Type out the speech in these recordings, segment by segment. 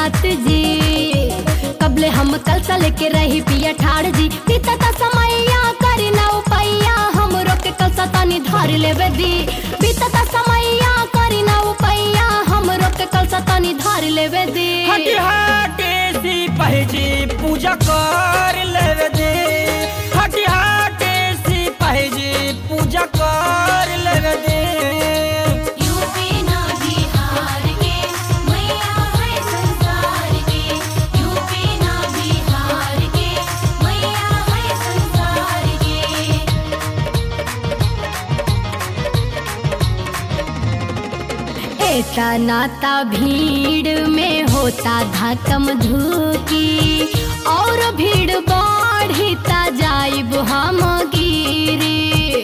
नाथ जी कबले हम कल सा लेके रही पिया ठाड़ जी बीता ता समैया करी ना उपैया हमरो के कल सा तानी धार लेवे दी बीता ता समैया करी ना उपैया हमरो के कल सा तानी धार लेवे दी हटी हटे सिपाही जी पूजा कर लेवे दे हटी हटे सिपाही जी पूजा कर लेवे दे यूपी ना बिहार के मैया है संसार के यूपी ना बिहार के मैया है संसार के एता नाता भीड़ में होता धकम धुकी और भीड़ बढ़ता जाइब हम गिरी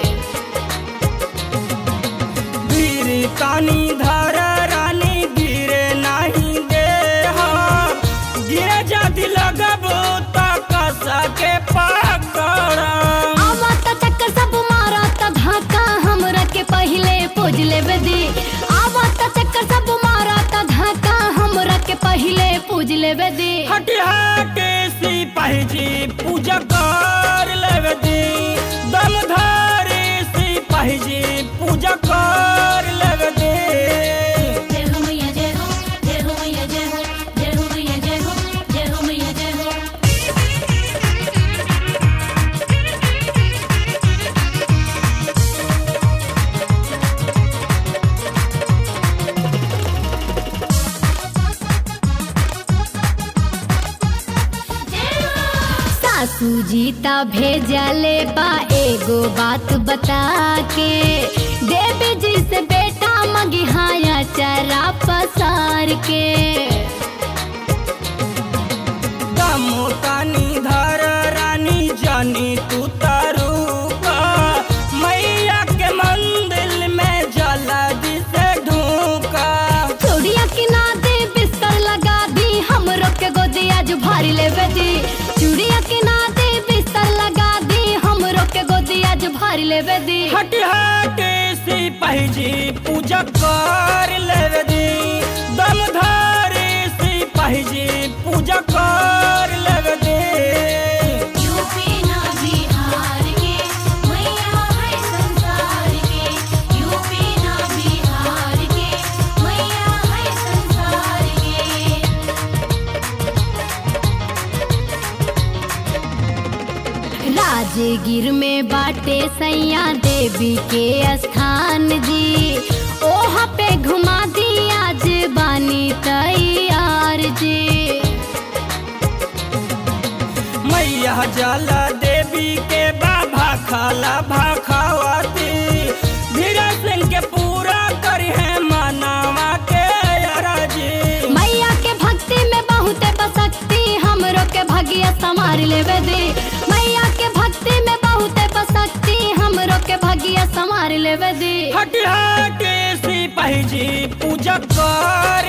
वीर कानी धर रानी गिरे नहीं दे हाँ। गिरे जाति लगबो त कसा के पकड़ आवत चक्कर सब मारत धक्का हमरा के पहिले पूज लेवे दी आवत चक्कर सब मारत धक्का हमरा के पहिले पूज लेवे दी हटी हटे सिपाही जी पूजा कर लेवे दी दम धारे सिपाही जी पूजा कर लेवे दी जय हो मैया जय हो जय हो मैया जय हो जय हो मैया जय हो जय हो मैया जय हो सासू जी ता भेजले बा एगो बात बता के देवी जी से बेटा मगिहाया चरा पसार के दम तानी धर रानी जानी तू तारू का मैया के मंदिर में जला दिसे ढूका चूड़िया किनारे बिस्तर लगा दी हमरो के गोदिया जो भारी लेवे दी चूड़िया किनारे बिस्तर लगा दी हमरो के गोदिया जो भारी लेवे दी हट हटे सिपाही जी पूजा कर लेवे दी दम धारे सिपाही जी पूजा कर लेवे दी यूपी ना बिहार के मैया है संसार के यूपी ना बिहार के मैया है संसार के राजगीर में बाटे सैया देवी के स्थान जी ओहा पे घुमा दी आज बानी तैयार जी मैया जला देवी के बाबा खाला भाखावती धीरे सिंह के पूरा करी है मानवा के अरजी मैया के भक्ति में बहुते बसक्ति हमरो के भगिया संभार लेवे दे मैया के भक्ति में बहुते बसक्ति हमरो के भगिया संभार लेवे दे हट हटे सिपाही जी पूजा कर